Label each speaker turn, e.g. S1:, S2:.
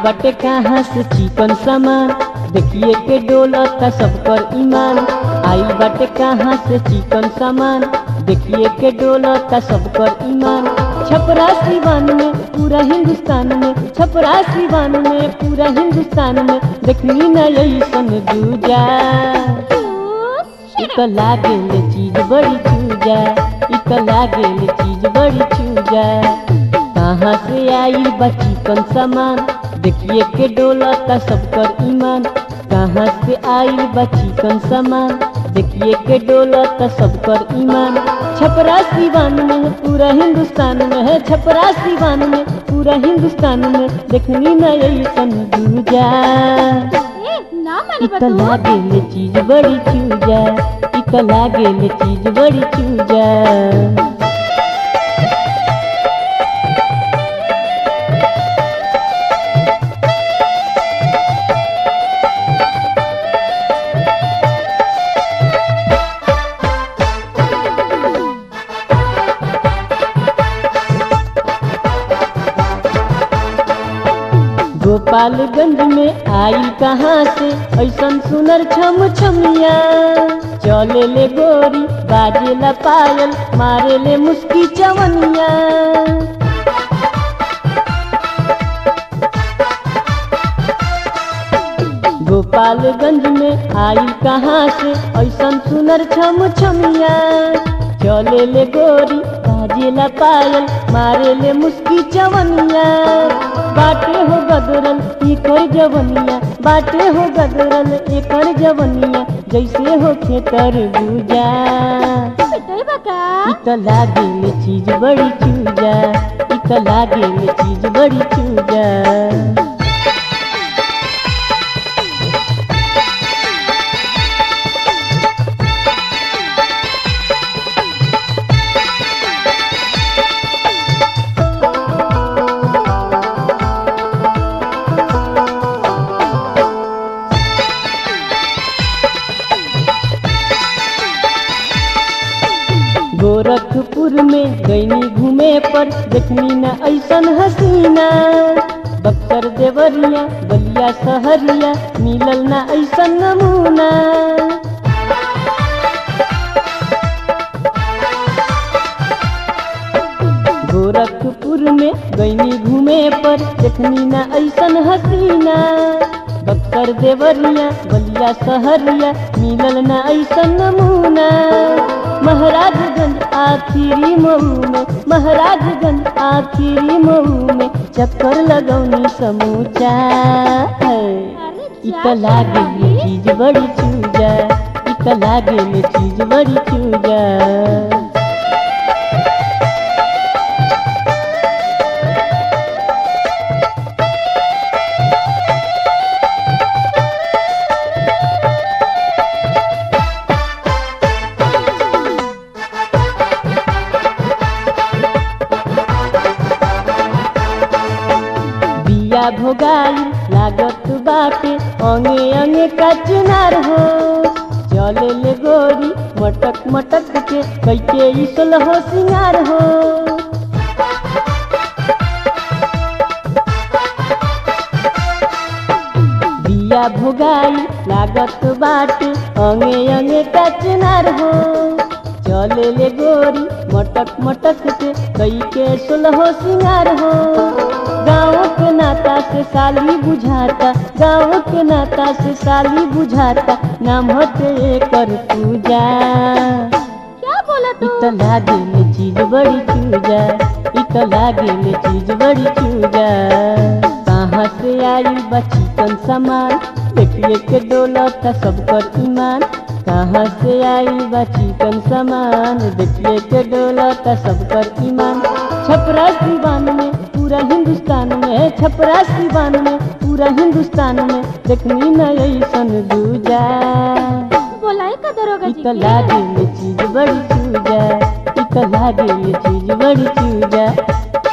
S1: बाटे कहाँ से चिकन सामान देखिए के डोलता सब कर ईमान आइल बाटे कहाँ से चिकन सामान देखिए के डोलता सब कर ईमान छपरा सिवान में पूरा हिंदुस्तान में छपरा सिवान में पूरा हिंदुस्तान में देखनी न ऐसन दूजा इत लागेल चीज बड़ी चूजा इत लागेल चीज बड़ी चूजा कहाँ से आई बची कन सामान देखिए के डोलता सब कर ईमान कहाँ से आई बची कन सामान देखिए के डोलता सब कर ईमान छपरा सिवान में है पूरा हिंदुस्तान में है छपरा सिवान में पूरा हिंदुस्तान में देखनी न ऐसन दूजा
S2: ए ना माने
S1: इत
S2: बतू
S1: लागेल चीज बड़ी चूजा इत लागेल चीज बड़ी चूजा गोपालगंज में आई कहाँ से ऐसन सुनर छम छमिया चले ले गोरी बाजे ला पायल मारे ले मुस्की चवनिया गोपालगंज में आई कहाँ से ऐसन सुनर छम छमिया चले ले गोरी बाजे ला पायल मारे ले मुस्की चवनिया बाटे हो गदरल एकर जवनिया बाटे हो गदरल एकर जवनिया जैसे हो खेतर गुजा
S2: पिटाई बका
S1: इत लागेल चीज बड़ी चूजा इत लागेल चीज बड़ी चूजा गोरखपुर में गईनी घूमे पर देखनी न ऐसन हसीना बक्सर देवरिया बलिया सहरिया मिलल न ऐसन नमूना गोरखपुर में गईनी घूमे पर देखनी न ऐसन हसीना बक्सर देवरिया बलिया सहरिया मिलल न ऐसन नमूना महाराजगंज आखिरी मऊ में महाराजगंज आखिरी मऊ में चक्कर लगौनी समूचा
S2: अरे
S1: इत
S2: जा
S1: लागेल
S2: शादी।
S1: चीज बड़ी चूजा इत लागेल चीज बड़ी चूजा बिया भोगाई लागत बाटे अंगे अंगे का चिनार हो चले ले गोरी मटक मटक के कैके इसल हो सिंगार हो बिया भोगाई लागत बाटे अंगे अंगे का चिनार हो चले ले गोरी मटक मटक के कई के सुलहो सिंगार हो गाँव के नाता से साली बुझाता गाँव के नाता से साली बुझाता नाम होते कर पूजा
S2: क्या बोला तू
S1: इत लागेल चीज बड़ी चूजा इत लागेल चीज बड़ी चूजा कहाँ से आई बची कन सामान देखिए के डोलत सब कर ईमान कहाँ से आई बची कन सामान देखिए के डोलत सब कर ईमान छपरा सिवान में पूरा हिंदुस्तान में छपरा सिवान में पूरा हिंदुस्तान में देखनी न ऐसन दूजा
S2: बोलाई का दरोगा जी
S1: इत
S2: के?
S1: लागेल चीज बड़ी चूजा इत लागेल चीज बड़ी चूजा